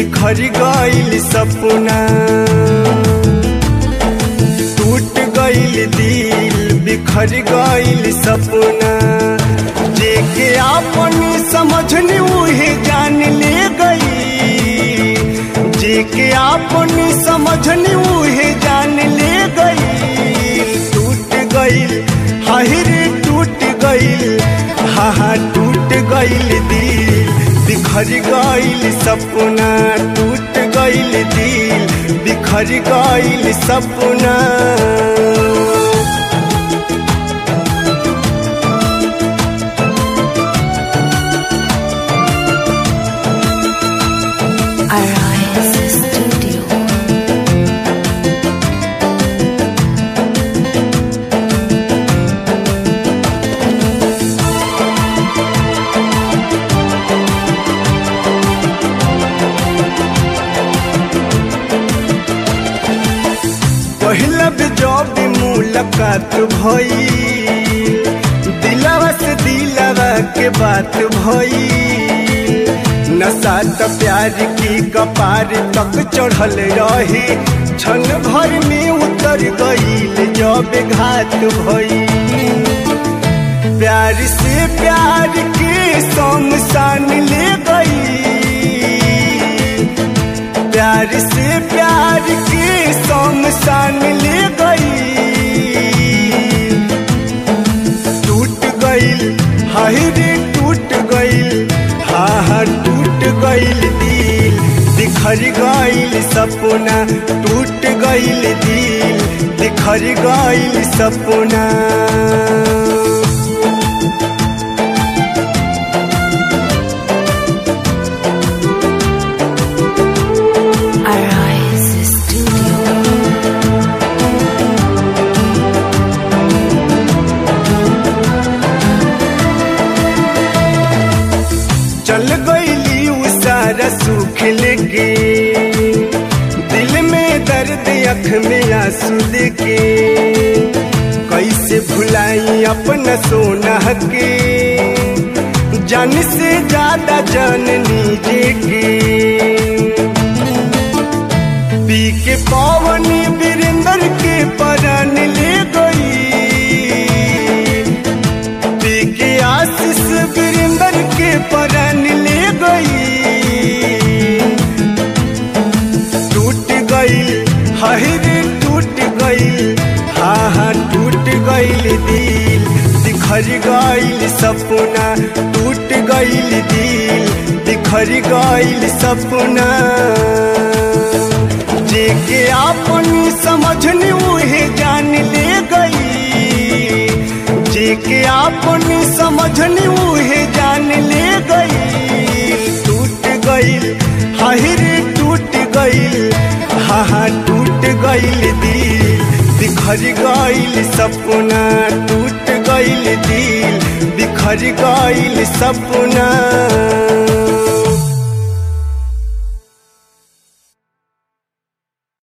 बिखर गईल सपना टूट गईल दिल बिखर गईल सपना जेके आपन समझनी उहे जान ले गई जेके आपन समझनी उहे जान ले गई टूट गईल हाहिर टूट गईल हा हा टूट गईल दिल बिखर गईल सपना टूट गईल दिल बिखर गईल सपना Arise Studio. पहिला भी जब मुलाकात भई दिलवा से दिलवा के बात भई नशा त प्यार की कपार तक चढ़ल रही क्षण भर में उतर गईल जब घात भई प्यार से प्यार के शमशान ले गई प्यार से प्यार के शमशान ले गई टूट गईल हाय रे टूट गईल हा हा टूट गईल दिल बिखर गईल सपना टूट गईल दिल बिखर गईल सपना Arise Studio. चल गईली उ सारा सुख लेके दिल में दर्द अख में आंसू लेके कैसे भुलाई अपना सोना के जान से ज्यादा जाननी जे के पी के पावनी वीरेंद्र के परान ले गई पी के आशीष वीरेंद्र के परान ले गई टूट गईल हाय रे टूट गईल हा हा टूट गईल दिल बिखर गईल सपना टूट गईल दिल बिखर गईल सपना जेके आपन समझनी उहे जान ले गई जेके आपन समझनी उहे जान ले गई टूट गईल हाहिर टूट गईल हा हा टूट गईल दिल बिखर गईल सपना टूट गईल दिल बिखर गईल सपना